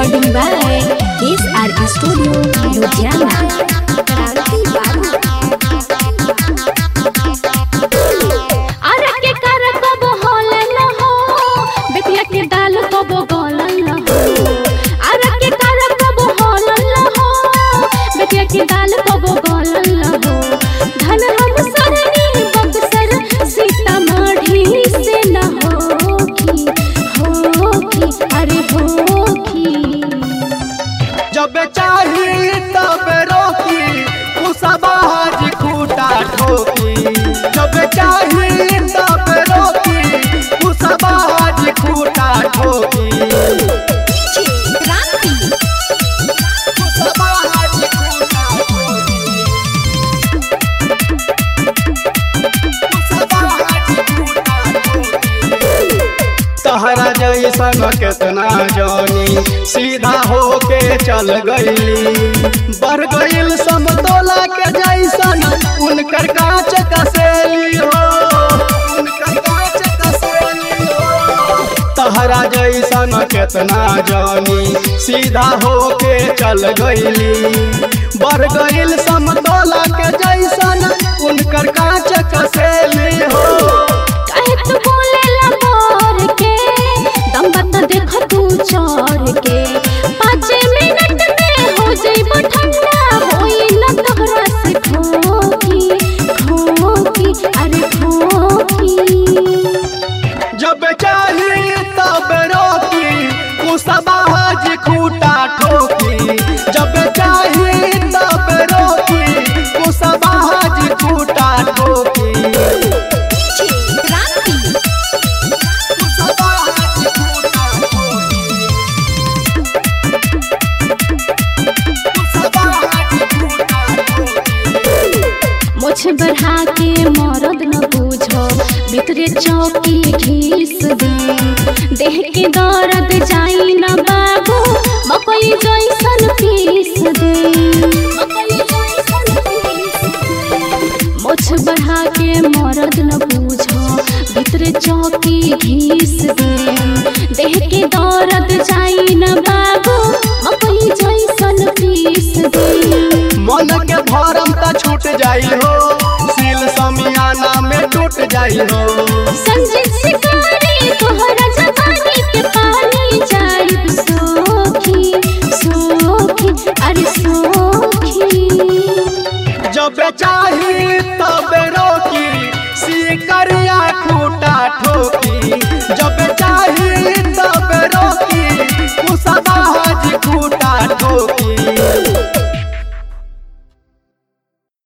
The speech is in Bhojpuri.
Recording by SR Studio, Ludhiana. अरे के कर कब होले न हो बेटिया के दाल कब गलल न हो अरे के कर कब होले न हो बेटिया के दाल कब गलल न हो धन हम सरनी बक्सर सीतामढ़ी से न होखी होखी अरे होखी जब चाही तब रोकी कुसबाज खूटा ठोकी जब चाही तब रोकी कुसबाज खूटा ठोकी क्रांति कुसबाज खूटा ठोकी कुसबाज खूटा ठोकी तहरा जैसन केतना जानी सीधा होके चल गईली बढ़ गईल समतोला के जैसन उनकर कांच कसेली हो उनकर कांच कसेली हो तहरा जैसन केतना जानी सीधा होके चल गईली बढ़ गईल समतोला के जैसन उनकर कांच कसेली हो काहे तू बोलेला मोर के दम बता देख तू चोर के पाँच मिनट में हो जाइबो ठंडा होई न तोहरा से खोखी खोखी अरे खोखी जब चाही तब रोकी कुसबाज खूटा ठोकी जब चाही तब रोकी कुसबाज खूटा ठोकी क्रांति कुसबाज खूटा ठोकी कुसबाज खूटा ठोकी मुझ बढ़ा के मरद न बूझो भीतरे चौकी घीस दे देह के दर्द जाई न बाबू मकई जैसन पीस दे मुझ बढ़ा के मरद न बूझो भीतरे चौकी घीस दे देह के दर्द जाई न बाबू मकई जैसन पीस दे मन के भरम त छूट जाई हो सील समियाना में टूट जाई हो संजीत शिकारी तोहरा जवानी के पानी जाइब सोखी सोखी अरे सोखी जब चाही तब रोकी सिकरिया खूटा ठोकी जब चाही तब रोकी कुसबाज खूटा ठोकी